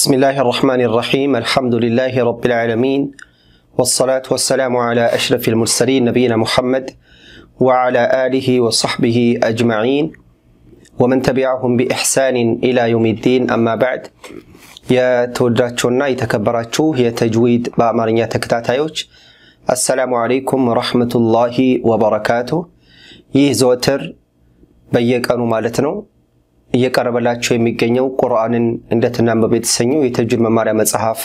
بسم الله الرحمن الرحيم الحمد لله رب العالمين والصلاة والسلام على أشرف المرسلين نبينا محمد وعلى آله وصحبه أجمعين ومن تبعهم بإحسان إلى يوم الدين أما بعد የተወዳችሁና የተከበራችሁ የተጅዊድ በአማርኛ ተከታታዮች አሰላሙ አለይኩም ወረሕመቱላሂ ወበረካቱ። ይህ ዘወትር በየቀኑ ማለት ነው እየቀረበላቸው የሚገኘው ቁርአንን እንደትናንበብ የተሰኘው የተጅዊድ መማሪያ መጽሐፍ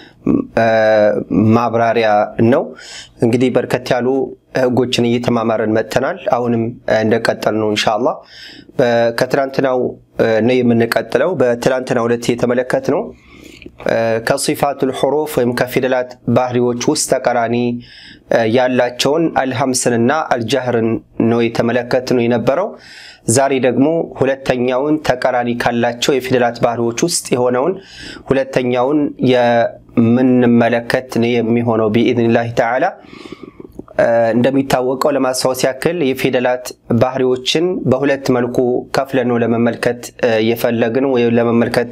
ማብራሪያ ነው። እንግዲህ በርከት ያሉ ህጎችን እየተማማረን መጥተናል። አሁንም እንደቀጠል ነው እንሻላ። ከትላንትናው ነው የምንቀጥለው። በትላንትናው ዕለት የተመለከት ነው ከሲፋቱል ሑሩፍ ወይም ከፊደላት ባህሪዎች ውስጥ ተቃራኒ ያላቸውን አልሐምስንና አልጃህርን ነው የተመለከት ነው የነበረው። ዛሬ ደግሞ ሁለተኛውን ተቃራኒ ካላቸው የፊደላት ባህሪዎች ውስጥ የሆነውን ሁለተኛውን የምንመለከት ነው የሚሆነው ቢኢዝኒላህ ተዓላ። እንደሚታወቀው ለማስታወስ ያክል የፊደላት ባህሪዎችን በሁለት መልኩ ከፍለን ነው ለመመልከት እየፈለግን ወይም ለመመልከት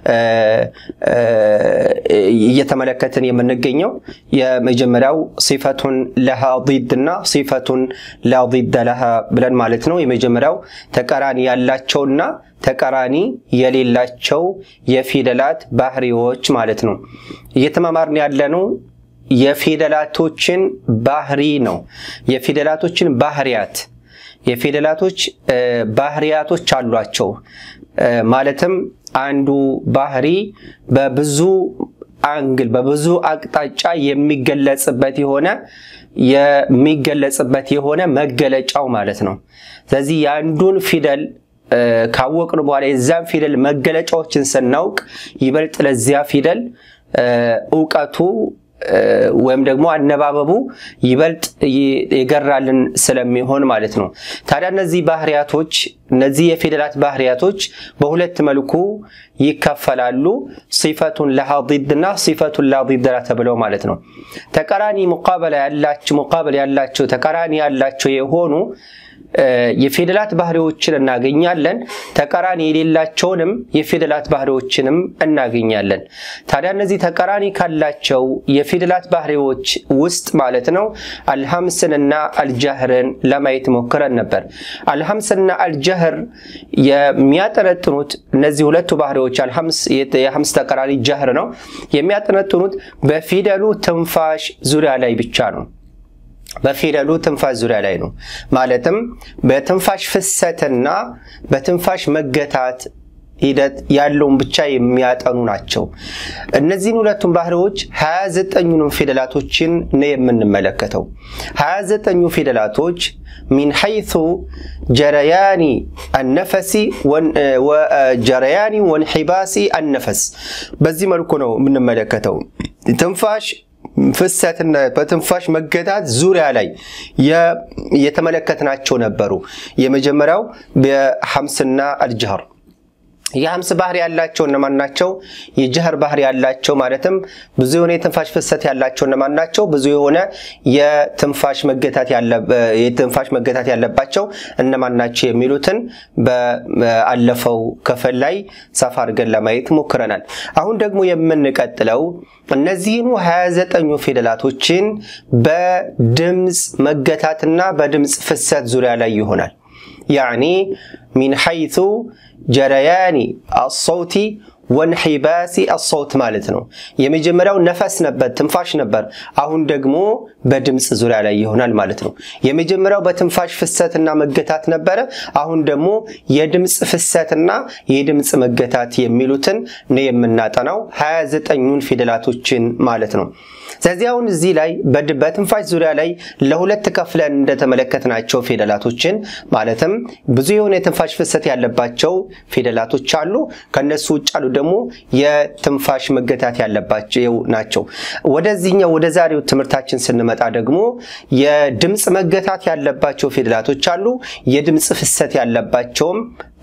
እየተመለከትን የምንገኘው። የመጀመሪያው ሲፈቱን ለሃ ዲድ እና ሲፈቱን ላ ዲደ ለሃ ብለን ማለት ነው። የመጀመሪያው ተቃራኒ ያላቸውና ተቃራኒ የሌላቸው የፊደላት ባህሪዎች ማለት ነው። እየተማማርን ያለነው የፊደላቶችን ባህሪ ነው። የፊደላቶችን ባህሪያት የፊደላቶች ባህሪያቶች አሏቸው። ማለትም አንዱ ባህሪ በብዙ አንግል በብዙ አቅጣጫ የሚገለጽበት የሆነ የሚገለጽበት የሆነ መገለጫው ማለት ነው። ስለዚህ የአንዱን ፊደል ካወቅን በኋላ የዛን ፊደል መገለጫዎችን ስናውቅ ይበልጥ ለዚያ ፊደል እውቀቱ ወይም ደግሞ አነባበቡ ይበልጥ የገራልን ስለሚሆን ማለት ነው። ታዲያ እነዚህ ባህሪያቶች እነዚህ የፊደላት ባህሪያቶች በሁለት መልኩ ይከፈላሉ። ሲፈቱን ለሃ ዲድ እና ሲፈቱን ላ ዲድ ላ ተብለው ማለት ነው። ተቃራኒ ሙቃበላ ያላቸው ሙቃበል ያላቸው ተቃራኒ ያላቸው የሆኑ የፊደላት ባህሪዎችን እናገኛለን። ተቃራኒ የሌላቸውንም የፊደላት ባህሪዎችንም እናገኛለን። ታዲያ እነዚህ ተቃራኒ ካላቸው የፊደላት ባህሪዎች ውስጥ ማለት ነው አልሐምስንና አልጃህርን ለማየት ሞክረን ነበር። አልሐምስና አልጃህር የሚያጠነጥኑት እነዚህ ሁለቱ ባህሪዎች የሐምስ ተቃራኒ ጃህር ነው የሚያጠነጥኑት በፊደሉ ትንፋሽ ዙሪያ ላይ ብቻ ነው። በፊደሉ ትንፋሽ ዙሪያ ላይ ነው። ማለትም በትንፋሽ ፍሰትና በትንፋሽ መገታት ሂደት ያለውን ብቻ የሚያጠኑ ናቸው። እነዚህን ሁለቱም ባህሪዎች 29ኙንም ፊደላቶችን ነው የምንመለከተው። 29ኙ ፊደላቶች ሚን ሐይቱ ጀረያኒ አነፈሲ ጀረያኒ ወንሒባሲ አነፈስ በዚህ መልኩ ነው የምንመለከተው ትንፋሽ ፍሰትና በትንፋሽ መገታት ዙሪያ ላይ የተመለከትናቸው ነበሩ። የመጀመሪያው በሐምስና አልጀህር የሐምስ ባህሪ ያላቸው እነማን ናቸው? የጀህር ባህሪ ያላቸው ማለትም ብዙ የሆነ የትንፋሽ ፍሰት ያላቸው እነማን ናቸው? ብዙ የሆነ የትንፋሽ መገታት ያለባቸው እነማን ናቸው? የሚሉትን በአለፈው ክፍል ላይ ሰፋ አድርገን ለማየት ሞክረናል። አሁን ደግሞ የምንቀጥለው እነዚህኑ 29ኙ ፊደላቶችን በድምፅ መገታትና በድምፅ ፍሰት ዙሪያ ላይ ይሆናል። ያኒ ሚን ሐይቱ ጀረያኒ አሰውቲ ወንሒባሲ አሰውት ማለት ነው። የመጀመሪያው ነፈስ ነበር፣ ትንፋሽ ነበር። አሁን ደግሞ በድምፅ ዙሪያ ላይ ይሆናል ማለት ነው። የመጀመሪያው በትንፋሽ ፍሰትና መገታት ነበረ። አሁን ደግሞ የድምፅ ፍሰትና የድምፅ መገታት የሚሉትን ነው የምናጠናው 29ኙን ፊደላቶችን ማለት ነው። ስለዚህ አሁን እዚህ ላይ በትንፋሽ ዙሪያ ላይ ለሁለት ከፍለን እንደተመለከትናቸው ፊደላቶችን ማለትም ብዙ የሆነ የትንፋሽ ፍሰት ያለባቸው ፊደላቶች አሉ። ከነሱ ውጭ አሉ ደግሞ የትንፋሽ መገታት ያለባቸው ናቸው። ወደዚህኛው ወደ ዛሬው ትምህርታችን ስንመጣ ደግሞ የድምፅ መገታት ያለባቸው ፊደላቶች አሉ። የድምፅ ፍሰት ያለባቸውም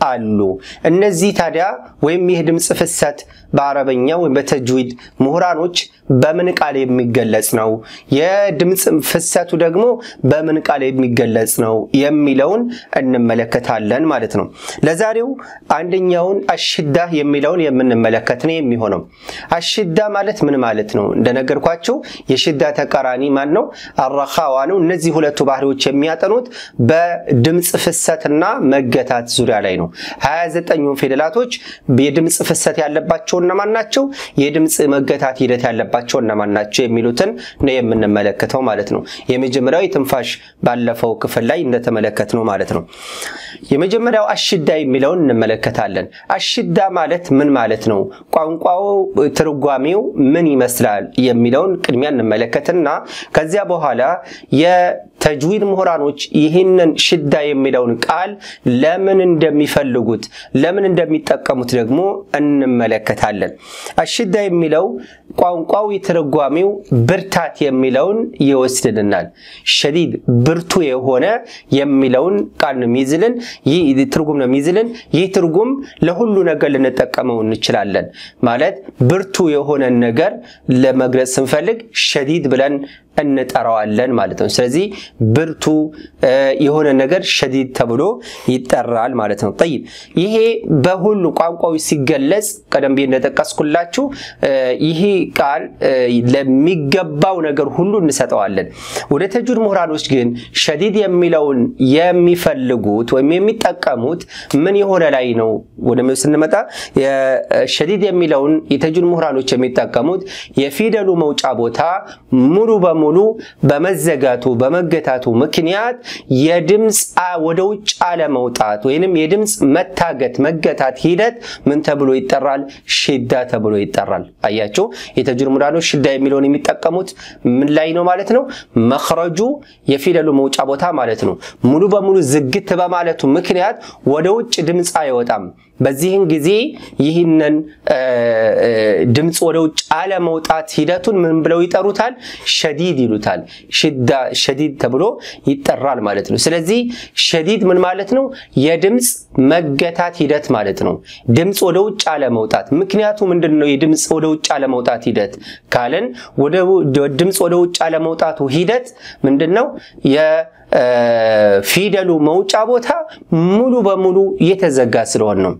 አሉ። እነዚህ ታዲያ ወይም ይህ ድምፅ ፍሰት በአረበኛ ወይም በተጅዊድ ምሁራኖች በምን ቃል የሚገለጽ ነው፣ የድምፅ ፍሰቱ ደግሞ በምን ቃል የሚገለጽ ነው የሚለውን እንመለከታለን ማለት ነው። ለዛሬው አንደኛውን አሽዳ የሚለውን የምንመለከት ነው የሚሆነው። አሽዳ ማለት ምን ማለት ነው? እንደነገርኳቸው የሽዳ ተቃራኒ ማን ነው? አረኻዋ ነው። እነዚህ ሁለቱ ባህሪዎች የሚያጠኑት በድምፅ ፍሰትና መገታት ዙሪያ ላይ ነው። 29ኙ ፊደላቶች የድምፅ ፍሰት ያለባቸው እነማን ናቸው? የድምፅ መገታት ሂደት ያለባቸው እነማን ናቸው? የሚሉትን ነው የምንመለከተው ማለት ነው። የመጀመሪያው የትንፋሽ ባለፈው ክፍል ላይ እንደተመለከት ነው ማለት ነው። የመጀመሪያው አሽዳ የሚለውን እንመለከታለን። አሽዳ ማለት ምን ማለት ነው? ቋንቋው ትርጓሜው ምን ይመስላል የሚለውን ቅድሚያ እንመለከትና ከዚያ በኋላ የተጅዊድ ምሁራኖች ይህንን ሽዳ የሚለውን ቃል ለምን እንደሚፈልጉት ለምን እንደሚጠቀሙት ደግሞ እንመለከታለን። አሽዳ የሚለው ቋንቋዊ ትርጓሜው ብርታት የሚለውን ይወስድልናል። ሸዲድ ብርቱ የሆነ የሚለውን ቃል ነው የሚይዝልን፣ ይህ ትርጉም ነው የሚይዝልን። ይህ ትርጉም ለሁሉ ነገር ልንጠቀመው እንችላለን። ማለት ብርቱ የሆነን ነገር ለመግለጽ ስንፈልግ ሸዲድ ብለን እንጠራዋለን ማለት ነው። ስለዚህ ብርቱ የሆነ ነገር ሸዲድ ተብሎ ይጠራል ማለት ነው። ጠይብ ይሄ በሁሉ ቋንቋዊ ሲገለጽ ቀደም ብዬ እንደጠቀስኩላችሁ ይሄ ቃል ለሚገባው ነገር ሁሉ እንሰጠዋለን። ወደ ተጅዊድ ምሁራኖች ግን ሸዲድ የሚለውን የሚፈልጉት ወይም የሚጠቀሙት ምን የሆነ ላይ ነው ወደ ስንመጣ ሸዲድ የሚለውን የተጅዊድ ምሁራኖች የሚጠቀሙት የፊደሉ መውጫ ቦታ ሙሉ በሙሉ ሙሉ በመዘጋቱ በመገታቱ ምክንያት የድምፅ ወደ ውጭ አለመውጣት ወይንም የድምፅ መታገት መገታት ሂደት ምን ተብሎ ይጠራል? ሽዳ ተብሎ ይጠራል። አያችሁ፣ የተጅዊድ ምሁራኖች ሽዳ የሚለውን የሚጠቀሙት ምን ላይ ነው ማለት ነው? መክረጁ የፊደሉ መውጫ ቦታ ማለት ነው። ሙሉ በሙሉ ዝግት በማለቱ ምክንያት ወደ ውጭ ድምፅ አይወጣም። በዚህን ጊዜ ይህንን ድምፅ ወደ ውጭ አለመውጣት ሂደቱን ምን ብለው ይጠሩታል? ሸዲድ ይሉታል። ሽዳ ሸዲድ ተብሎ ይጠራል ማለት ነው። ስለዚህ ሸዲድ ምን ማለት ነው? የድምፅ መገታት ሂደት ማለት ነው። ድምፅ ወደ ውጭ አለመውጣት። ምክንያቱ ምንድን ነው? የድምፅ ወደ ውጭ አለመውጣት ሂደት ካለን ድምፅ ወደ ውጭ አለመውጣቱ ሂደት ምንድን ነው? የፊደሉ መውጫ ቦታ ሙሉ በሙሉ የተዘጋ ስለሆን ነው።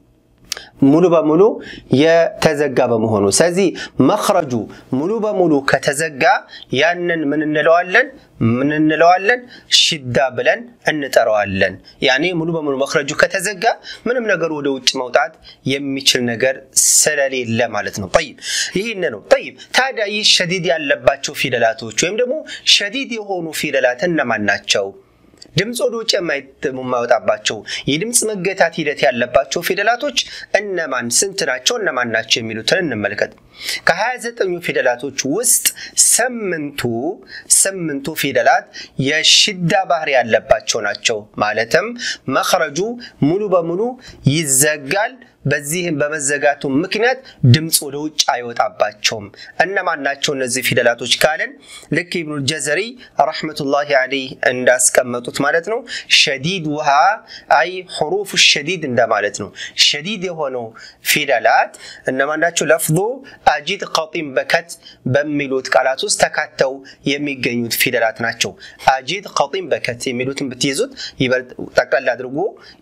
ሙሉ በሙሉ የተዘጋ በመሆኑ ስለዚህ መክረጁ ሙሉ በሙሉ ከተዘጋ ያንን ምን እንለዋለን? ምን እንለዋለን? ሽዳ ብለን እንጠራዋለን። ያኔ ሙሉ በሙሉ መክረጁ ከተዘጋ ምንም ነገር ወደ ውጭ መውጣት የሚችል ነገር ስለሌለ ማለት ነው። ጠይብ ይህን ነው። ጠይብ ታዲያ ይህ ሸዲድ ያለባቸው ፊደላቶች ወይም ደግሞ ሸዲድ የሆኑ ፊደላት እነማን ናቸው? ድምፅ ወደ ውጭ የማይወጣባቸው የድምፅ መገታት ሂደት ያለባቸው ፊደላቶች እነማን ስንት ናቸው? እነማን ናቸው የሚሉትን እንመልከት። ከ29ኙ ፊደላቶች ውስጥ ስምንቱ ስምንቱ ፊደላት የሽዳ ባህሪ ያለባቸው ናቸው። ማለትም መክረጁ ሙሉ በሙሉ ይዘጋል። በዚህም በመዘጋቱ ምክንያት ድምፅ ወደ ውጭ አይወጣባቸውም። እነማን ናቸው እነዚህ ፊደላቶች ካለን ልክ ኢብኑል ጀዘሪ ረሕመቱላሂ ዐለይህ እንዳስቀመጡት ማለት ነው። ሸዲድ ውሃ አይ ሁሩፍ ሸዲድ እንደማለት ነው። ሸዲድ የሆነው ፊደላት እነማን ናቸው? ለፍዞ አጂድ ቀጢም በከት በሚሉት ቃላት ውስጥ ተካተው የሚገኙት ፊደላት ናቸው። አጂድ ቀጢም በከት የሚሉትን ብትይዙት ይበልጥ ጠቅላላ አድርጎ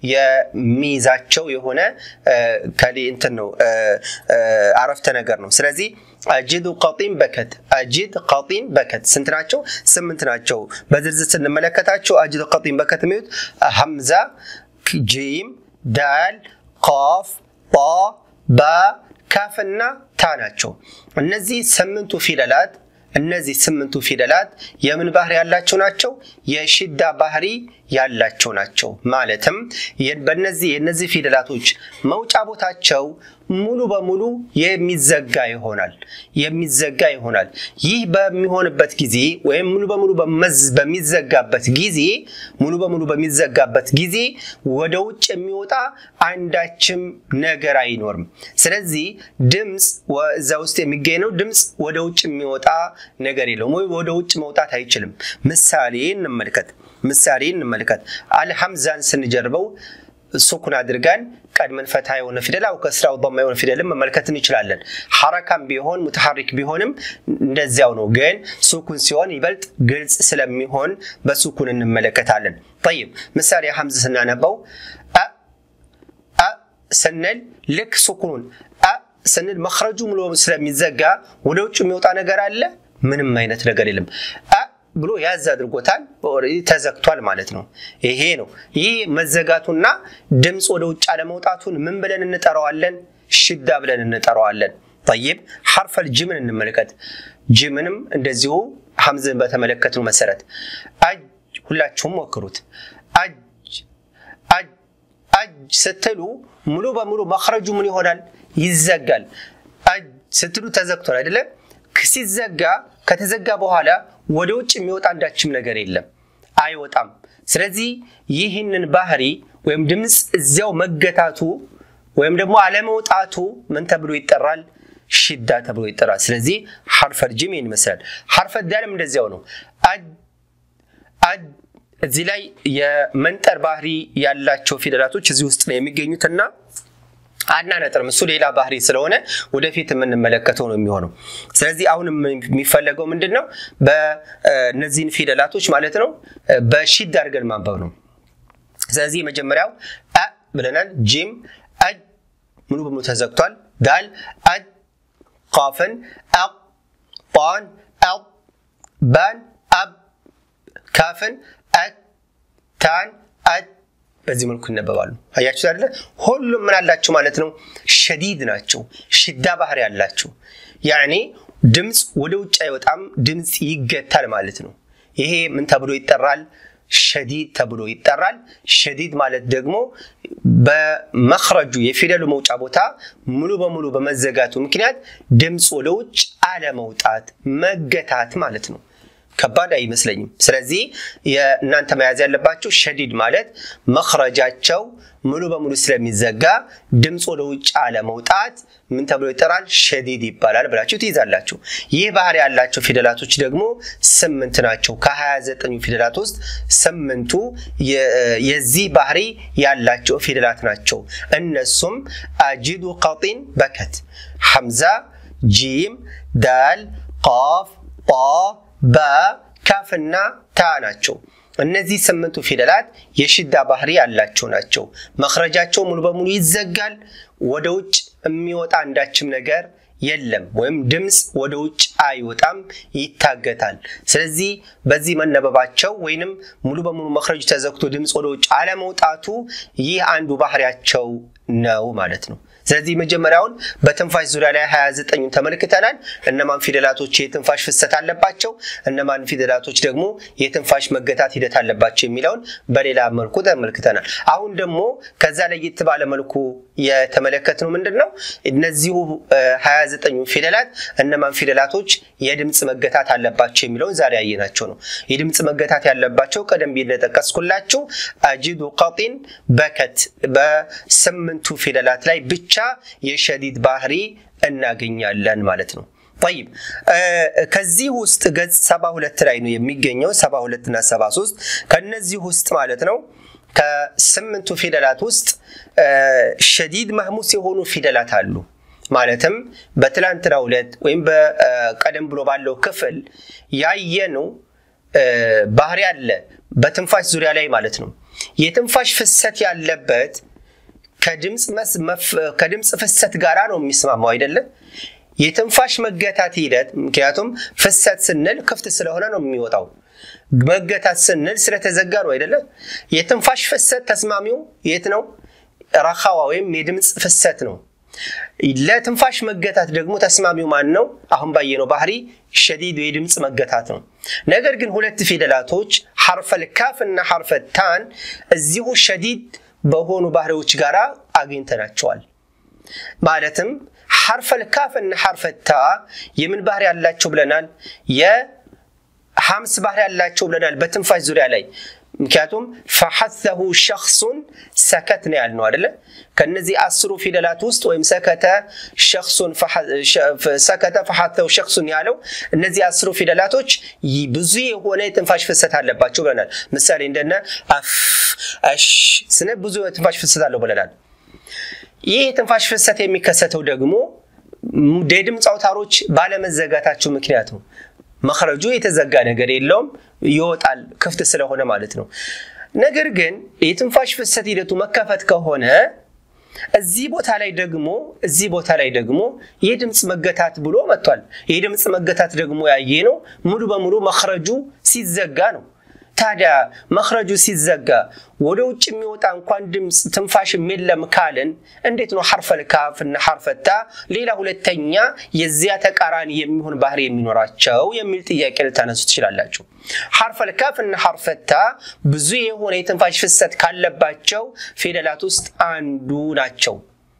የሚይዛቸው የሆነ ከሌ እንትን ነው አረፍተ ነገር ነው። ስለዚህ አጂድ ቀጢም በከት አጂድ ቀጢም በከት ስንት ናቸው? ስምንት ናቸው። በዝርዝር ስንመለከታቸው አጂድ ቀጢም በከት የሚሉት ሐምዛ፣ ጂም፣ ዳል፣ ቃፍ፣ ጣ፣ ባ፣ ካፍና ታ ናቸው። እነዚህ ስምንቱ ፊደላት እነዚህ ስምንቱ ፊደላት የምን ባህሪ ያላቸው ናቸው? የሽዳ ባህሪ ያላቸው ናቸው። ማለትም በነዚህ የነዚህ ፊደላቶች መውጫ ቦታቸው ሙሉ በሙሉ የሚዘጋ ይሆናል የሚዘጋ ይሆናል። ይህ በሚሆንበት ጊዜ ወይም ሙሉ በሙሉ በሚዘጋበት ጊዜ ሙሉ በሙሉ በሚዘጋበት ጊዜ ወደ ውጭ የሚወጣ አንዳችም ነገር አይኖርም። ስለዚህ ድምፅ እዛ ውስጥ የሚገኝ ነው። ድምፅ ወደ ውጭ የሚወጣ ነገር የለውም፣ ወይ ወደ ውጭ መውጣት አይችልም። ምሳሌ እንመልከት። ምሳሌ እንመልከት። አልሐምዛን ስንጀርበው ሱኩን አድርገን ቀድመን ፈታ የሆነ ፊደል አው ከስራው ማ የሆነ ፊደልን መመልከት እንችላለን። ሐረካም ቢሆን ሙተሐሪክ ቢሆንም እንደዚያው ነው። ግን ሱኩን ሲሆን ይበልጥ ግልጽ ስለሚሆን በሱኩን እንመለከታለን። ጠይብ ምሳሌ ሐምዝ ስናነበው አ አ ስንል ልክ ሱኩኑን አ ስንል መክረጁ ሙሉ ስለሚዘጋ ወደ ውጭ የሚወጣ ነገር አለ? ምንም አይነት ነገር የለም። አ ብሎ ያዝ አድርጎታል። ተዘግቷል ማለት ነው። ይሄ ነው። ይህ መዘጋቱና ድምፅ ወደ ውጭ አለመውጣቱን ምን ብለን እንጠራዋለን? ሽዳ ብለን እንጠራዋለን። ጠይብ ሐርፈል ጅምን እንመልከት። ጅምንም እንደዚሁ ሐምዝን በተመለከትነው መሰረት አጅ፣ ሁላችሁም ሞክሩት። አጅ አጅ አጅ ስትሉ ሙሉ በሙሉ መክረጁ ምን ይሆናል? ይዘጋል። አጅ ስትሉ ተዘግቷል አይደለም? ሲዘጋ ከተዘጋ በኋላ ወደ ውጭ የሚወጣ አንዳችም ነገር የለም፣ አይወጣም። ስለዚህ ይህንን ባህሪ ወይም ድምፅ እዚያው መገታቱ ወይም ደግሞ አለመውጣቱ ምን ተብሎ ይጠራል? ሽዳ ተብሎ ይጠራል። ስለዚህ ሐርፈል ጅም ይህን ይመስላል። ሐርፈል ዳልም እንደዚያው ነው። እዚህ ላይ የመንጠር ባህሪ ያላቸው ፊደላቶች እዚህ ውስጥ ነው የሚገኙትና አናነጥርም። እሱ ሌላ ባህሪ ስለሆነ ወደፊት የምንመለከተው ነው የሚሆነው። ስለዚህ አሁን የሚፈለገው ምንድን ነው? በእነዚህን ፊደላቶች ማለት ነው በሺድ አድርገን ማንበብ ነው። ስለዚህ መጀመሪያው አ ብለናል። ጂም አጅ ሙሉ በሙሉ ተዘግቷል። ዳል አጅ፣ ቃፍን አቅ፣ ጣን አቅ፣ ባን አብ፣ ካፍን አቅ፣ ታን አጅ በዚህ መልኩ ይነበባሉ። አያችሁ አይደለ? ሁሉም ምን አላቸው ማለት ነው? ሸዲድ ናቸው። ሽዳ ባህሪ ያላቸው ያኔ ድምፅ ወደ ውጭ አይወጣም፣ ድምፅ ይገታል ማለት ነው። ይሄ ምን ተብሎ ይጠራል? ሸዲድ ተብሎ ይጠራል። ሸዲድ ማለት ደግሞ በመክረጁ የፊደሉ መውጫ ቦታ ሙሉ በሙሉ በመዘጋቱ ምክንያት ድምፅ ወደ ውጭ አለመውጣት መገታት ማለት ነው። ከባድ አይመስለኝም። ስለዚህ የእናንተ መያዝ ያለባቸው ሸዲድ ማለት መክረጃቸው ሙሉ በሙሉ ስለሚዘጋ ድምፅ ወደ ውጭ አለመውጣት ምን ተብሎ ይጠራል? ሸዲድ ይባላል ብላችሁ ትይዛላችሁ። ይህ ባህሪ ያላቸው ፊደላቶች ደግሞ ስምንት ናቸው። ከ29 ፊደላት ውስጥ ስምንቱ የዚህ ባህሪ ያላቸው ፊደላት ናቸው። እነሱም አጂዱ፣ ቀጢን፣ በከት፣ ሐምዛ፣ ጂም፣ ዳል፣ ቃፍ፣ ጣ በ ካፍና ታ ናቸው። እነዚህ ስምንቱ ፊደላት የሽዳ ባህሪ ያላቸው ናቸው። መክረጃቸው ሙሉ በሙሉ ይዘጋል። ወደ ውጭ የሚወጣ አንዳችም ነገር የለም፣ ወይም ድምፅ ወደ ውጭ አይወጣም፣ ይታገታል። ስለዚህ በዚህ መነበባቸው ወይንም ሙሉ በሙሉ መክረጁ ተዘግቶ ድምፅ ወደ ውጭ አለመውጣቱ ይህ አንዱ ባህሪያቸው ነው ማለት ነው። ስለዚህ መጀመሪያውን በትንፋሽ ዙሪያ ላይ 29ን ተመልክተናል። እነማን ፊደላቶች የትንፋሽ ፍሰት አለባቸው፣ እነማን ፊደላቶች ደግሞ የትንፋሽ መገታት ሂደት አለባቸው የሚለውን በሌላ መልኩ ተመልክተናል። አሁን ደግሞ ከዛ ለየት ባለ መልኩ የተመለከትነው ምንድን ነው? እነዚሁ 29 ፊደላት እነማን ፊደላቶች የድምፅ መገታት አለባቸው የሚለውን ዛሬ ያየናቸው ነው። የድምፅ መገታት ያለባቸው ቀደም ብዬ እንደጠቀስኩላችሁ አጂዱ፣ ቀጢን፣ በከት በስምንቱ ፊደላት ላይ ብቻ የሸዲድ ባህሪ እናገኛለን ማለት ነው። ጠይብ ከዚህ ውስጥ ገጽ 72 ላይ ነው የሚገኘው 72 እና 73 ከነዚህ ውስጥ ማለት ነው ከስምንቱ ፊደላት ውስጥ ሸዲድ መህሙስ የሆኑ ፊደላት አሉ። ማለትም በትላንትናው ዕለት ወይም በቀደም ብሎ ባለው ክፍል ያየነው ባህሪ አለ በትንፋሽ ዙሪያ ላይ ማለት ነው። የትንፋሽ ፍሰት ያለበት ከድምፅ ፍሰት ጋራ ነው የሚስማማው አይደለም። የትንፋሽ መገታት ሂደት ምክንያቱም ፍሰት ስንል ክፍት ስለሆነ ነው የሚወጣው። መገታት ስንል ስለተዘጋ ነው አይደለም። የትንፋሽ ፍሰት ተስማሚው የት ነው? ረኻዋ ወይም የድምፅ ፍሰት ነው። ለትንፋሽ መገታት ደግሞ ተስማሚው ማን ነው? አሁን ባየነው ባህሪ ሸዲድ የድምፅ መገታት ነው። ነገር ግን ሁለት ፊደላቶች ሐርፈል ካፍ እና ሐርፈል ታን እዚሁ ሸዲድ በሆኑ ባህሪዎች ጋር አግኝተናቸዋል። ማለትም ሐርፈል ካፍ እና ሐርፈል ታ የምን ባህሪ ያላቸው ብለናል? የሐምስ ባህሪ ያላቸው ብለናል። በትንፋሽ ዙሪያ ላይ ምክንያቱም ፈሐተሁ ሸክሱን ሰከት ነው ያልነው አደለ? ከነዚህ አስሩ ፊደላት ውስጥ ወይም ሰከተ ሸክሱን ሰከተ ፈሐተሁ ሸክሱን ያለው እነዚህ አስሩ ፊደላቶች ብዙ የሆነ የትንፋሽ ፍሰት አለባቸው ብለናል። ምሳሌ እንደነ አፍ፣ እሽ ስነ ብዙ የትንፋሽ ፍሰት አለው ብለናል። ይህ የትንፋሽ ፍሰት የሚከሰተው ደግሞ የድምፅ አውታሮች ባለመዘጋታቸው ምክንያት ነው። መክረጁ የተዘጋ ነገር የለውም፣ ይወጣል ክፍት ስለሆነ ማለት ነው። ነገር ግን የትንፋሽ ፍሰት ሂደቱ መከፈት ከሆነ እዚህ ቦታ ላይ ደግሞ እዚህ ቦታ ላይ ደግሞ የድምፅ መገታት ብሎ መጥቷል። የድምፅ መገታት ደግሞ ያየ ነው ሙሉ በሙሉ መክረጁ ሲዘጋ ነው። ታዲያ መክረጁ ሲዘጋ ወደ ውጭ የሚወጣ እንኳን ድምፅ ትንፋሽ የለም ካልን እንዴት ነው ሐርፈል ካፍ እና ሐርፈታ ሌላ ሁለተኛ የዚያ ተቃራኒ የሚሆን ባህሪ የሚኖራቸው የሚል ጥያቄ ልታነሱ ትችላላችሁ። ሐርፈል ካፍ እና ሐርፈታ ብዙ የሆነ የትንፋሽ ፍሰት ካለባቸው ፊደላት ውስጥ አንዱ ናቸው።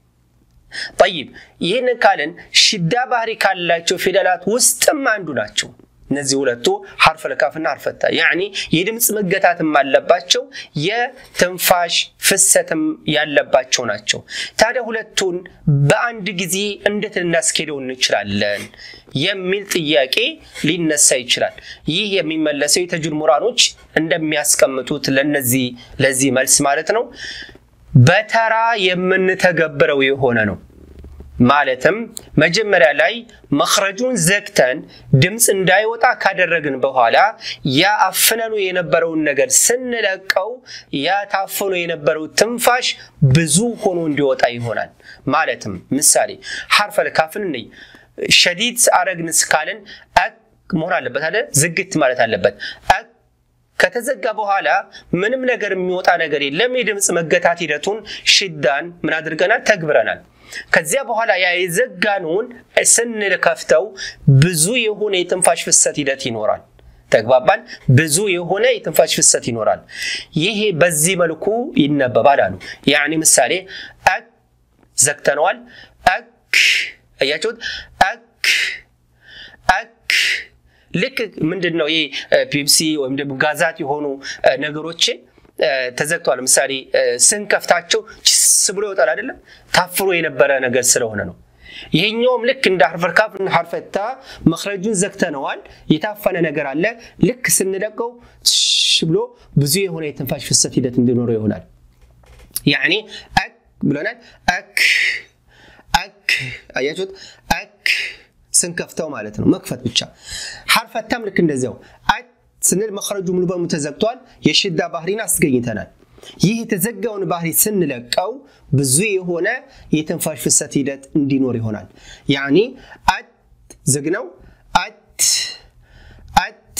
ጠይብ ይህንን ካልን ሽዳ ባህሪ ካላቸው ፊደላት ውስጥም አንዱ ናቸው። እነዚህ ሁለቱ ሐርፈል ካፍና ሐርፈታ ያኒ የድምፅ መገታትም አለባቸው የትንፋሽ ፍሰትም ያለባቸው ናቸው። ታዲያ ሁለቱን በአንድ ጊዜ እንዴት ልናስኬደው እንችላለን የሚል ጥያቄ ሊነሳ ይችላል። ይህ የሚመለሰው የተጁድ ምሁራኖች እንደሚያስቀምጡት ለነዚህ ለዚህ መልስ ማለት ነው በተራ የምንተገብረው የሆነ ነው። ማለትም መጀመሪያ ላይ መክረጁን ዘግተን ድምፅ እንዳይወጣ ካደረግን በኋላ ያ አፍነኑ የነበረውን ነገር ስንለቀው ያ ታፍኖ የነበረው ትንፋሽ ብዙ ሆኖ እንዲወጣ ይሆናል። ማለትም ምሳሌ ሐርፈል ካፍን እንይ። ሸዲድ አረግን ስካልን አክ መሆን አለበት አለ ዝግት ማለት አለበት። አክ ከተዘጋ በኋላ ምንም ነገር የሚወጣ ነገር የለም። የድምፅ መገታት ሂደቱን ሽዳን ምን አድርገናል? ተግብረናል። ከዚያ በኋላ ያ የዘጋነውን ስንከፍተው ብዙ የሆነ የትንፋሽ ፍሰት ሂደት ይኖራል። ተግባባን። ብዙ የሆነ የትንፋሽ ፍሰት ይኖራል። ይሄ በዚህ መልኩ ይነበባል አሉ። ያኒ ምሳሌ አክ ዘግተነዋል። አክ አያችሁት? አክ አክ ልክ ምንድን ነው ይህ ፔፕሲ ወይም ደግሞ ጋዛት የሆኑ ነገሮችን ተዘግተዋል። ለምሳሌ ስንከፍታቸው ችስ ብሎ ይወጣል አይደለም? ታፍኖ የነበረ ነገር ስለሆነ ነው። ይሄኛውም ልክ እንደ ሐርፈል ካፍ እና ሐርፈታ መክረጁን ዘግተነዋል። የታፈነ ነገር አለ። ልክ ስንለቀው ብሎ ብዙ የሆነ የትንፋሽ ፍሰት ሂደት እንዲኖረው ይሆናል። ያኔ አክ ብሎናል። አክ አክ አያችሁት? አክ ስንከፍተው ማለት ነው መክፈት ብቻ። ሐርፈታም ልክ እንደዚያው አክ ስንል መክረጁ ሙሉ በሙሉ ተዘግቷል። የሽዳ ባህሪን አስገኝተናል። ይህ የተዘጋውን ባህሪ ስንለቀው ብዙ የሆነ የትንፋሽ ፍሰት ሂደት እንዲኖር ይሆናል። ያኒ አት ዝግ ነው። አት አት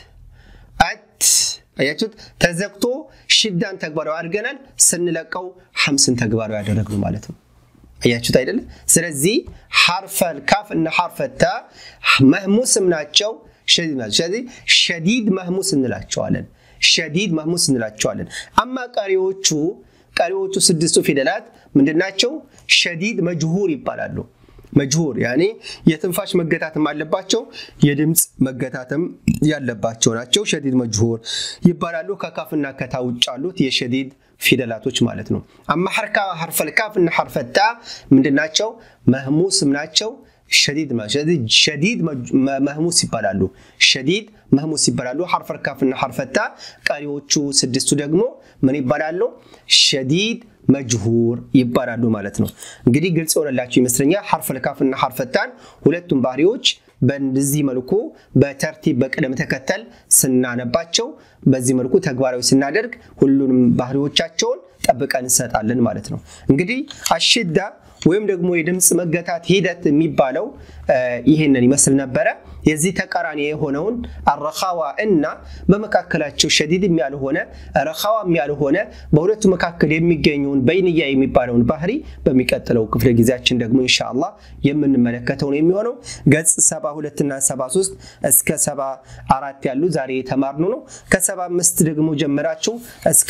አት አያችሁት? ተዘግቶ ሽዳን ተግባራዊ አድርገናል። ስንለቀው ሐምስን ተግባራዊ ያደረግነው ማለት ነው። አያችሁት አይደለ? ስለዚህ ሐርፈል ካፍ እና ሐርፈታ መህሙስም ናቸው ሸዲድ ናቸው። ስለዚህ ሸዲድ መህሙስ እንላቸዋለን። ሸዲድ መህሙስ እንላቸዋለን። አማ ቀሪዎቹ ቀሪዎቹ ስድስቱ ፊደላት ምንድናቸው? ሸዲድ መጅሁር ይባላሉ። መጅሁር ያኔ የትንፋሽ መገታትም አለባቸው፣ የድምፅ መገታትም ያለባቸው ናቸው። ሸዲድ መጅሁር ይባላሉ። ከካፍና ከታ ውጭ ያሉት የሸዲድ ፊደላቶች ማለት ነው። አማ ሐርፈል ካፍ እና ሐርፈታ ምንድናቸው? መህሙስም ናቸው። ሸዲድ ሸዲድ መህሙስ ይባላሉ። ሸዲድ መህሙስ ይባላሉ። ሐርፈል ካፍ እና ሐርፈታ። ቀሪዎቹ ስድስቱ ደግሞ ምን ይባላሉ? ሸዲድ መጅሁር ይባላሉ ማለት ነው። እንግዲህ ግልጽ የሆነላቸው ይመስለኛል። ሐርፈል ካፍ እና ሐርፈታን ሁለቱም ባህሪዎች በዚህ መልኩ በተርቲብ በቅደም ተከተል ስናነባቸው በዚህ መልኩ ተግባራዊ ስናደርግ ሁሉንም ባህሪዎቻቸውን ጠብቀን እንሰጣለን ማለት ነው። እንግዲህ አሽዳ ወይም ደግሞ የድምፅ መገታት ሂደት የሚባለው ይህንን ይመስል ነበረ። የዚህ ተቃራኒ የሆነውን አረኻዋ እና በመካከላቸው ሸዲድም ያልሆነ ረኻዋም ያልሆነ በሁለቱ መካከል የሚገኘውን በይንያ የሚባለውን ባህሪ በሚቀጥለው ክፍለ ጊዜያችን ደግሞ ኢንሻአላህ የምንመለከተው ነው የሚሆነው። ገጽ 72 እና 73 እስከ 74 ያሉ ዛሬ የተማርነው ነው። ከ75 ደግሞ ጀምራችሁ እስከ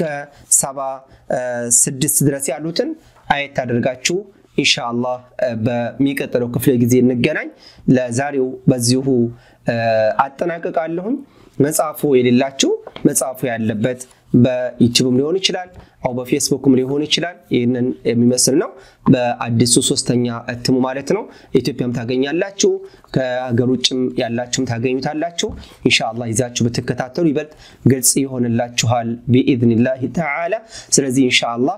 76 ድረስ ያሉትን አየት አድርጋችሁ ኢንሻአላህ በሚቀጥለው ክፍለ ጊዜ እንገናኝ። ለዛሬው በዚሁ አጠናቀቃለሁኝ። መጽሐፉ የሌላችሁ መጽሐፉ ያለበት በዩቲዩብም ሊሆን ይችላል አው በፌስቡክም ሊሆን ይችላል። ይህንን የሚመስል ነው በአዲሱ ሶስተኛ እትሙ ማለት ነው። ኢትዮጵያም ታገኛላችሁ፣ ከሀገር ውጭም ያላችሁም ታገኙታላችሁ። ኢንሻአላህ ይዛችሁ ብትከታተሉ ይበልጥ ግልጽ ይሆንላችኋል ቢኢዝኒላህ ተዓላ። ስለዚህ ኢንሻአላህ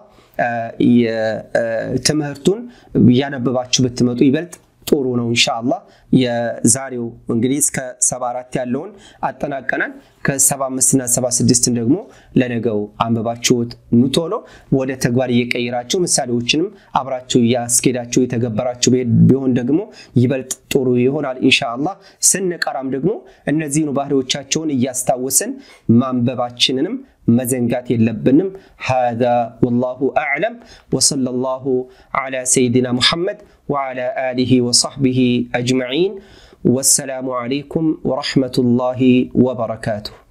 ትምህርቱን እያነበባችሁ ብትመጡ ይበልጥ ጥሩ ነው። ኢንሻአላህ የዛሬው እንግዲህ እስከ 74 ያለውን አጠናቀናል። ከ75 እና 76 ደግሞ ለነገው አንበባችሁት ኑቶሎ ወደ ተግባር እየቀየራችሁ ምሳሌዎችንም አብራችሁ እያስኬዳችሁ የተገበራችሁ ቢሆን ደግሞ ይበልጥ ጥሩ ይሆናል ኢንሻአላህ። ስንቀራም ደግሞ እነዚህኑ ባህሪዎቻቸውን እያስታወስን ማንበባችንንም መዘንጋት የለብንም። ሃዛ ወላሁ አዕለም ወሰለላሁ ዐላ ሰይድና ሙሐመድ ወዐላ አሊሂ ወሰሕቢሂ አጅመዒን ወሰላሙ ዐለይኩም ወረሕመቱላሂ ወበረካቱሁ።